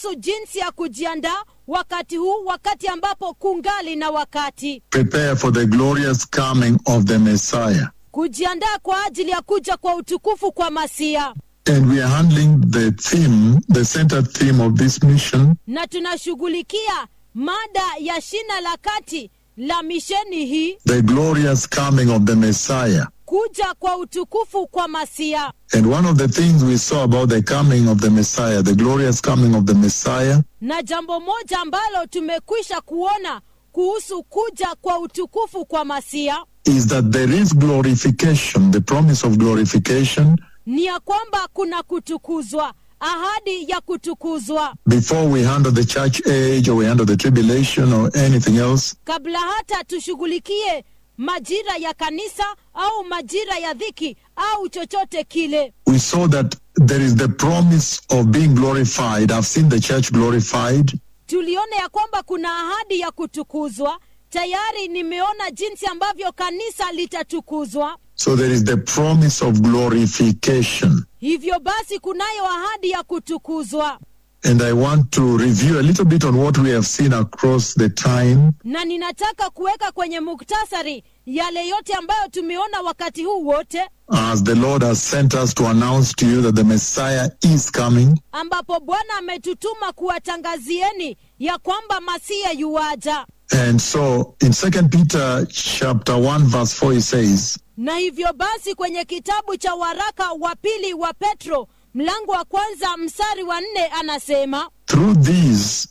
kuhusu jinsi ya kujiandaa wakati huu wakati ambapo kungali na wakati Prepare for the glorious coming of the Messiah. kujiandaa kwa ajili ya kuja kwa utukufu kwa masia And we are handling the theme, the center theme of this mission, na tunashughulikia mada ya shina la kati la misheni hii the glorious coming of the Messiah. kuja kwa utukufu kwa masia And one of the things we saw about the coming of the Messiah, the glorious coming of the Messiah, na jambo moja ambalo tumekwisha kuona kuhusu kuja kwa utukufu kwa masia is that there is glorification, the promise of glorification, ni ya kwamba kuna kutukuzwa ahadi ya kutukuzwa before we handle the church age or we handle the tribulation or anything else. kabla hata tushughulikie majira ya kanisa au majira ya dhiki au chochote kile We saw that there is the promise of being glorified. I've seen the church glorified. tuliona ya kwamba kuna ahadi ya kutukuzwa tayari nimeona jinsi ambavyo kanisa litatukuzwa So there is the promise of glorification. hivyo basi kunayo ahadi ya kutukuzwa And I want to review a little bit on what we have seen across the time na ninataka kuweka kwenye muktasari yale yote ambayo tumeona wakati huu wote as the Lord has sent us to announce to you that the Messiah is coming. ambapo bwana ametutuma kuwatangazieni ya kwamba masia yuwaja And so in Second Peter chapter 1 verse 4 he says, na hivyo basi kwenye kitabu cha waraka wa pili wa petro mlango wa kwanza mstari wa nne anasema through these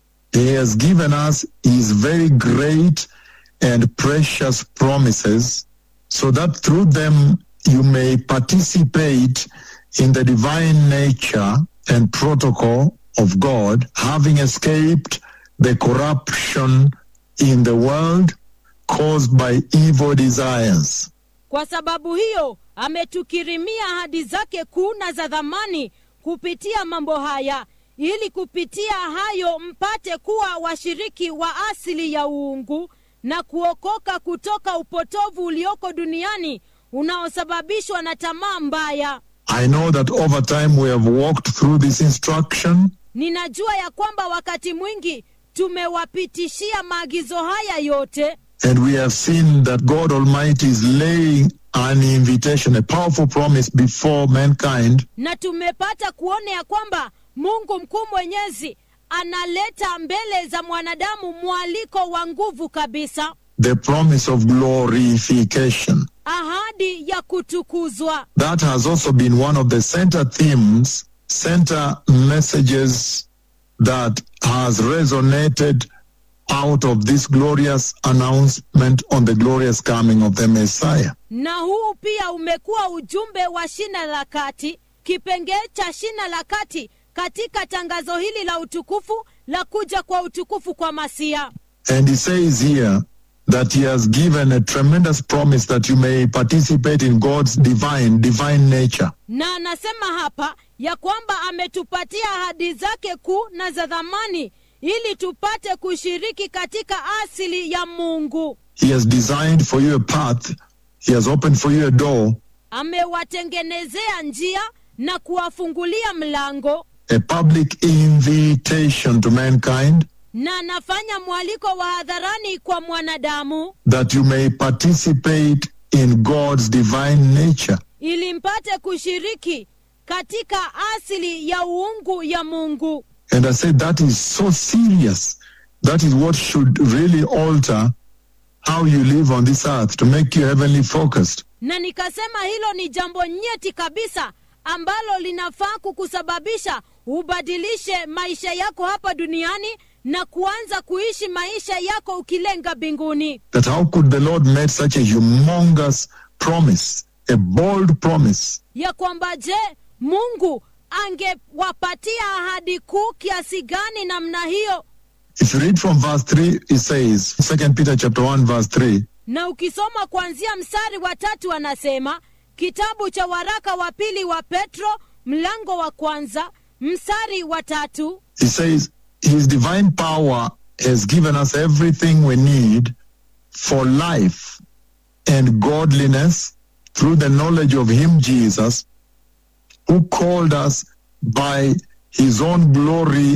he has given us his very great and precious promises so that through them you may participate in the divine nature and protocol of God, having escaped the corruption in the world caused by evil desires. kwa sababu hiyo ametukirimia ahadi zake kuu na za dhamani kupitia mambo haya ili kupitia hayo mpate kuwa washiriki wa asili ya uungu na kuokoka kutoka upotovu ulioko duniani unaosababishwa na tamaa mbaya I know that over time we have walked through this instruction ninajua ya kwamba wakati mwingi tumewapitishia maagizo haya yote And we have seen that God Almighty is laying an invitation, a powerful promise before mankind na tumepata kuona ya kwamba mungu mkuu mwenyezi analeta mbele za mwanadamu mwaliko wa nguvu kabisa the promise of glorification. ahadi ya kutukuzwa That has also been one of the center themes, center messages that has resonated out of this glorious announcement on the glorious coming of the Messiah. na huu pia umekuwa ujumbe wa shina la kati kipengee cha shina la kati katika tangazo hili la utukufu la kuja kwa utukufu kwa masia And he says here that he has given a tremendous promise that you may participate in God's divine, divine nature. na anasema hapa ya kwamba ametupatia ahadi zake kuu na za dhamani ili tupate kushiriki katika asili ya mungu He has designed for you a path. He has opened for you a door, amewatengenezea njia na kuwafungulia mlango a public invitation to mankind na anafanya mwaliko wa hadharani kwa mwanadamu that you may participate in God's divine nature. ili mpate kushiriki katika asili ya uungu ya mungu And I said that is so serious. That is what should really alter how you live on this earth to make you heavenly focused. na nikasema hilo ni jambo nyeti kabisa ambalo linafaa kukusababisha ubadilishe maisha yako hapa duniani na kuanza kuishi maisha yako ukilenga mbinguni That how could the Lord make such a humongous promise, a bold promise, ya kwamba je mungu angewapatia ahadi kuu kiasi gani namna hiyo If you read from verse 3, it says, 2 Peter chapter 1, verse 3, na ukisoma kuanzia mstari wa tatu anasema kitabu cha waraka wa pili wa petro mlango wa kwanza mstari wa tatu it says, His divine power has given us everything we need for life and godliness through the knowledge of Him, Jesus, who called us by His own glory